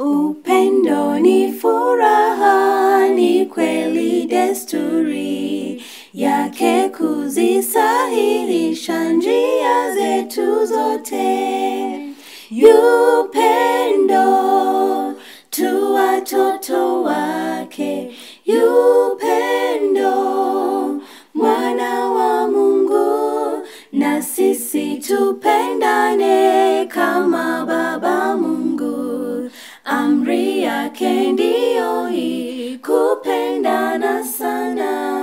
Upendo ni furaha, ni kweli desturi yake kuzisahihisha njia zetu zote. Yupendo tu watoto wake, yupendo mwana wa Mungu, na sisi tupendane kama Baba Mungu. Amri yake ndiyo hii, kupendana sana.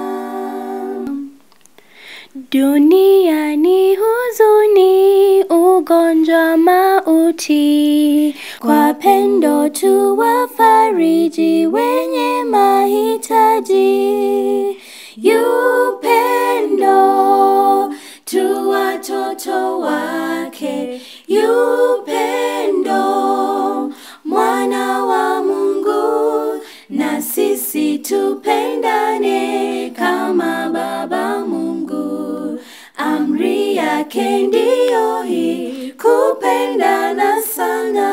Duniani huzuni, ugonjwa, mauti, kwa pendo tu wafariji wenye mahitaji. Yupendo tu watoto wake, yupendo mwana wa Mungu, na sisi tupendane kama Baba Mungu. Amri yake ndiyo hii, kupendana sana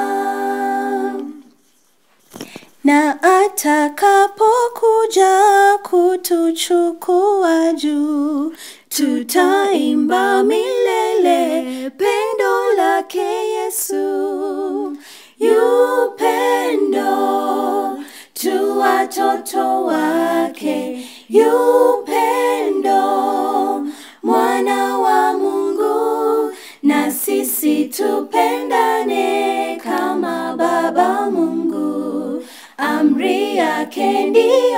na atakapokuja kutuchukua juu, tutaimba milele pendo lake Yesu. Yupendo tu watoto wake, yupendo mwana wa Mungu, na sisi tupendane kama Baba Mungu. Amri yake ndiyo